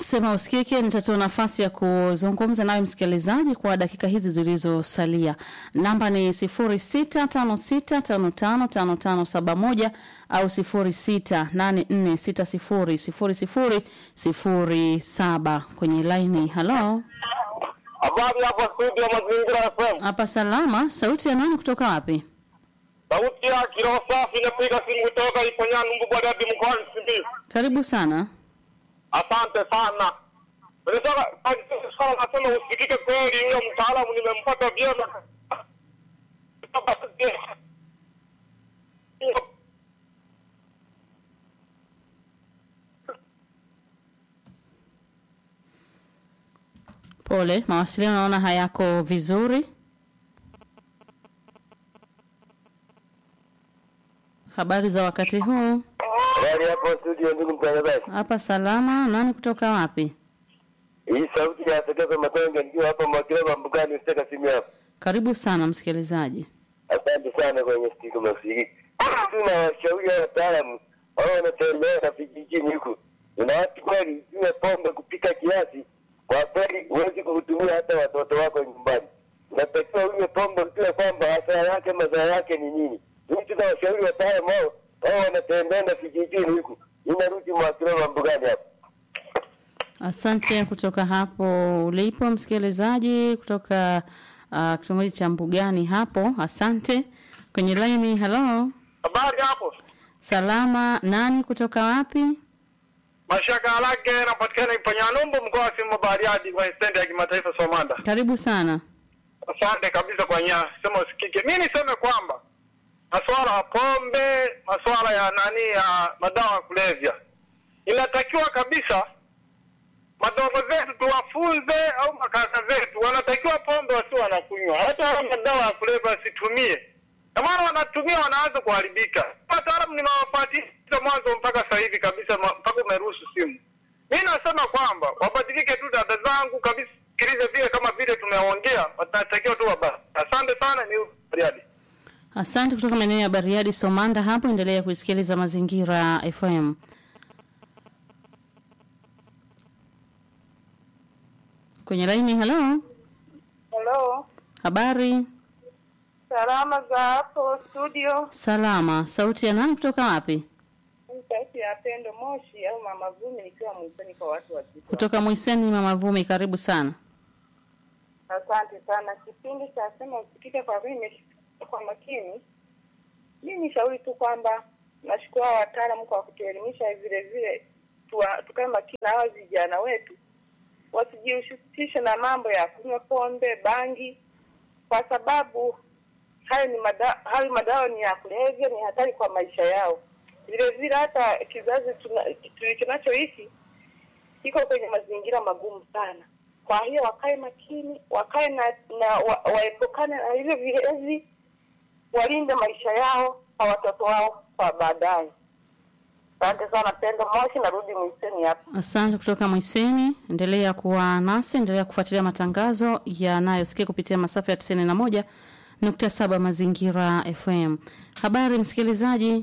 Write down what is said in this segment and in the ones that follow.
Sema usikike, nitatoa nafasi ya kuzungumza nawe msikilizaji kwa dakika hizi zilizosalia. Namba ni 0656555571 au 0684600007 kwenye laini. Halo, Habari hapa studio Mazingira FM. hapa salama. Sauti ya nani kutoka wapi? Sauti ya kiroho safi napiga simu kutoka Iponyani Mbubadadi mkoani Simiyu. Karibu sana. Asante sana. Nilitaka sana nasema usikike kweli huyo mtaalamu nimempata vyema. Pole, mawasiliano naona hayako vizuri. Habari za wakati huu? Habari hapo studio, ndugu mtangazaji. Hapa salama. Nani kutoka wapi? Hii sauti ya Segezo Matonge nikiwa hapa Mwakileba Mbugani usitaka simu hapo. Karibu sana msikilizaji. Asante sana kwenye studio mafiki. Tuna washauri wa wataalamu wao wanatembea na vijijini huku. Una watu kweli unywe pombe kupika kiasi, kwa kweli huwezi kuhudumia hata watoto wako nyumbani. Unatakiwa unywe pombe ujue kwamba hasara yake madhara yake ni nini. Mimi tuna washauri wataalamu wao wao wanatembea na vijijini huku. Inarudi Mwakileba Mbugani hapo. Asante kutoka hapo ulipo msikilizaji kutoka uh, kitongoji cha Mbugani hapo. Asante. Kwenye laini, halo. Habari hapo. Salama. Nani kutoka wapi? Mashaka Alage napatikana Iponyanumbu mkoa wa Simiyu Bariadi kwa stendi ya kimataifa Somanda. Karibu sana. Asante kabisa kwa nya sema usikike. Mimi niseme kwamba masuala ya pombe, masuala ya nani ya madawa ya kulevya, inatakiwa kabisa madogo zetu tuwafunze, au makaka zetu wanatakiwa pombe wasio wanakunywa, hata hao madawa ya kulevya wasitumie. Na maana wanatumia wanaanza kuharibika. Wataalamu ninawafuatilia mwanzo mpaka sasa hivi kabisa, ma- mpaka umeruhusu simu. Mimi nasema kwamba wabadilike tu, dada zangu kabisa, sikilize vile kama vile tumeongea, wanatakiwa tu waba. Asante sana, ni Riadi. Asante kutoka maeneo ya Bariadi Somanda hapo. Endelea kuisikiliza Mazingira FM. Kwenye laini, halo. Hello. Habari? Salama za hapo studio. Salama. Sauti ya nani kutoka wapi? Ni Sauti ya Pendo Moshi au Mama Vumi nikiwa mwisoni kwa watu wa Kigoma. Kutoka Mwiseni, Mama Vumi, karibu sana. Asante sana. Kipindi cha sema usikike kwa mimi nimesikia kwa makini. Mimi nishauri tu kwamba nashukuru hao wataalamu kwa kutuelimisha vile vile tuwa- tukae makini na hao vijana wetu wasijihusishe na mambo ya kunywa pombe, bangi kwa sababu hayo ni mada, hayo madawa ni ya kulevya, ni hatari kwa maisha yao. Vile vile hata kizazi tuna- tu- kinachoishi kiko kwenye mazingira magumu sana. Kwa hiyo wakae makini, wakae na, na wa, waepukane na hivyo vilezi, walinde maisha yao kwa watoto wao kwa baadaye. Asante sana Pendo Moshi, narudi Mwiseni hapa. Asante kutoka Mwiseni. Endelea kuwa nasi, endelea kufuatilia matangazo yanayosikia kupitia masafa ya tisini na moja nukta saba Mazingira FM. Habari msikilizaji,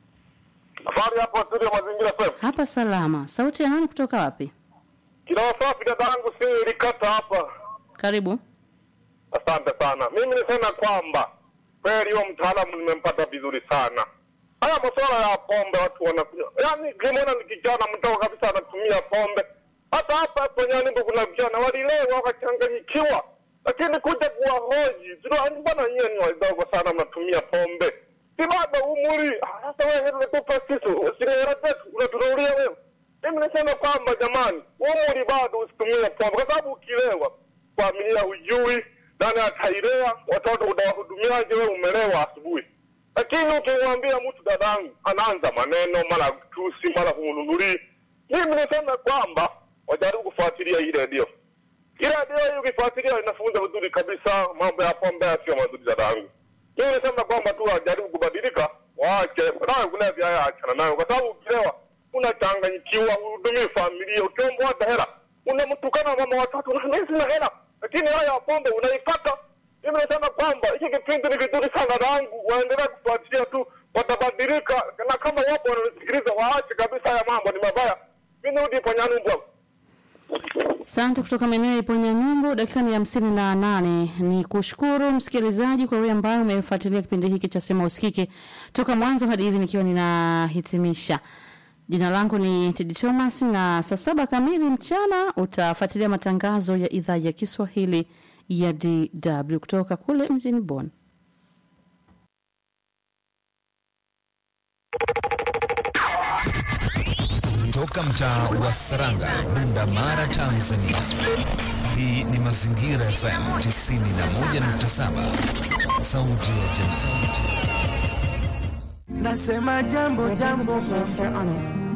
Habari hapo studio Mazingira FM. hapa salama. Sauti ya nani kutoka wapi? Kiroho safi dadangu, si ilikata hapa. Karibu. Asante sana. Mimi nisema kwamba kweli huyo mtaalamu nimempata vizuri sana. Haya masuala ya pombe watu wanakunywa, yaani kimwona ni kijana mdogo kabisa anatumia pombe. Hata hapa kwenye nyumba kuna vijana walilewa wakachanganyikiwa, lakini kuja kuwahoji, tuna mbona nyie ni wadogo sana mnatumia pombe? Si bado umri. Ah, Sasa wewe unatupa sisi, usinielewe zetu, unaturudia wewe. Mimi nasema kwamba jamani, umri bado usitumie pombe, kwa sababu ukilewa familia hujui nani atailea watoto utawahudumiaje wewe umelewa asubuhi lakini ukimwambia mtu dadangu anaanza maneno mara tusi mara kumnunulii mimi niseme kwamba wajaribu kufuatilia hii redio hii redio hii ukifuatilia inafunza vizuri kabisa mambo ya pombe sio mazuri dadangu mimi nisema kwamba tu wajaribu kubadilika waache dawa kulevya haya achana nayo kwa sababu ukilewa unachanganyikiwa uhudumii familia ukiomba hata hela unamtukana mama watatu na mimi sina hela lakini haya ya pombe unaipata mimi nasema kwamba hiki kipindi ni kizuri sana rangu waendelea kufuatilia tu watabadilika na kama wapo wananisikiliza waache kabisa haya mambo ni mabaya mi nirudi panyani mbwa Asante kutoka maeneo ya Iponya Nyumbu. Dakika ni hamsini na nane. Ni kushukuru msikilizaji kwa wewe ambaye umefuatilia kipindi hiki cha Sema Usikike toka mwanzo hadi hivi nikiwa ninahitimisha. Jina langu ni Tedi Thomas, na saa saba kamili mchana utafuatilia matangazo ya idhaa ya Kiswahili ya DW kutoka kule mjini Bonn. Toka mtaa wa Saranga, Bunda Mara, Tanzania. Hii ni Mazingira FM 91.7, sauti ya jamii. Nasema jambo jambo, Answer on it.